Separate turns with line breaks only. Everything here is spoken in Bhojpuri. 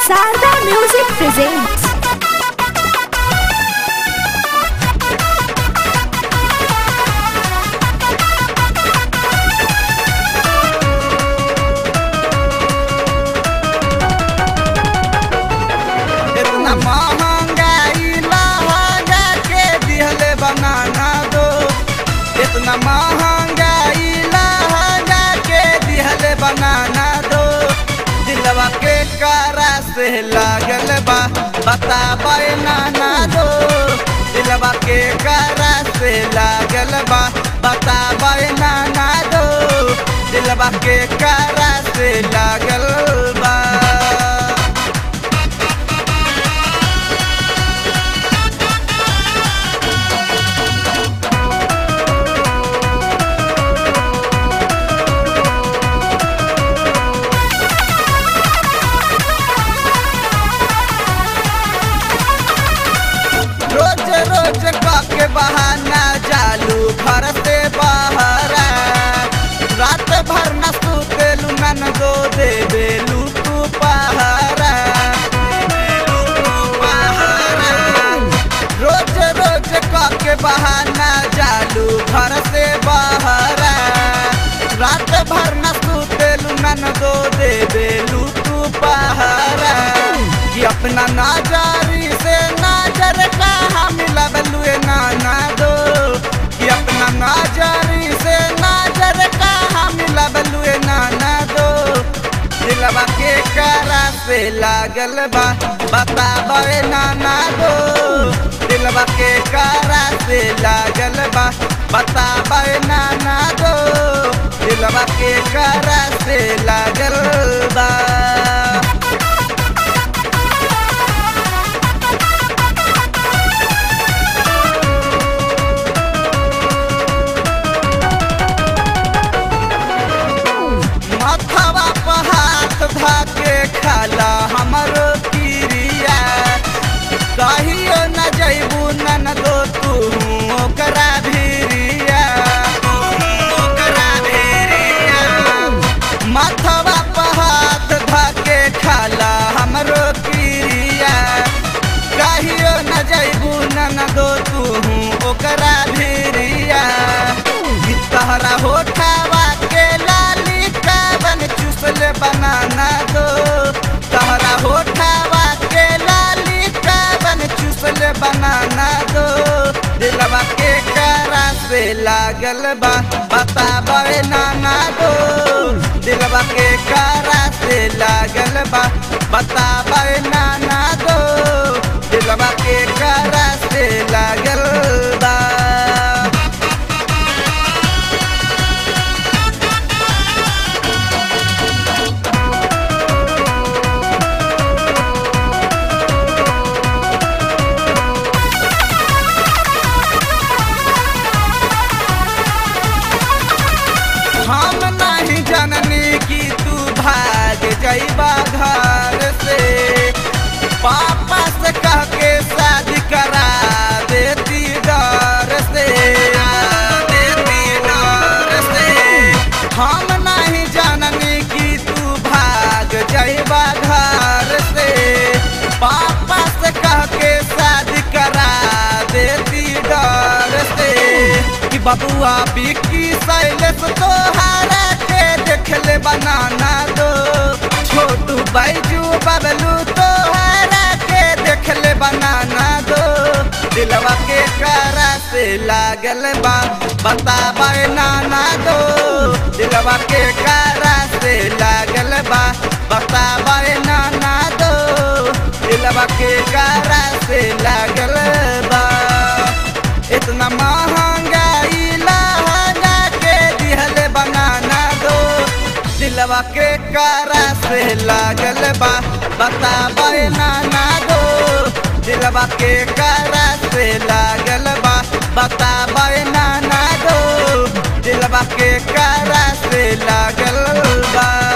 Sarda Music presents
इतना महंगाई लहंगा के दिहले बनाना दो इतना महंगाई लहंगा के दिहले बनाना दो दिलवा के कारा से लागल बा बताबे नाना दो दिलवा के कारा से लागल बा बताबे नाना दो दिलवा के कारा से लागल बा रोज रोज के बहाना जालू घर से बहरा रात भर न सुतेलू नन दो दे बेलू तू पहरा रोज रोज के बहाना जालू घर से बहरा रात भर न सुतेलू नन दो दे बेलू तू पहरा कि अपना नाजारी से नाजर का हम लबलुए नाना दो कि अपना नाजारी से नाजर का हम लबलुए नाना दो दिलवा के करा से लागल बा बताबे नाना दो दिलवा के करा से लागल बा बताबे नाना दो दिलवा के करा से लागल बा मथवा पर हाथ धाके खाला हमर किरिया कहियो न जैबू नन दो तू ओकरा भिरिया ओकरा भिरिया मथवा पर हाथ धाके खाला हमरो किरिया कहियो न जैबू नन दो तू ओकरा भिरिया तहरा होठावा के लाली काबन चुसल बनाना दो तहरा होठावा के लाली काबन चुसल बनाना दो दिलवा के करा से लागल बा बताबे नाना दो दिलवा के करा से लागल बा बताबे नाना दो दिलवा के करा से लागल बा हम नहीं जननी कि तू भाग जइबा घर से पापा से कह के शादी करा देती डर से देती डर से हम नहीं जननी कि तू भाग जइबा घर से पापा से कह के शादी करा देती डर से कि बबुआ बिक्की शैलेश तोहारा के देखले बनाना दो छोटू बैजू बबलू तोहारा के देखले बनाना दो दिलवा के करा से लागल बा बताबे नाना दो दिलवा के करा से लागल बा बताबे नाना दो दिलवा के करा से लागल बा इतना महंगाई लहंगा के दिहले बनाना दो दिलवा के करा से लागल बा बताबे नाना दो दिलवा के करा से लागल बा बताबे नाना दो दिलवा के करा से लागल बा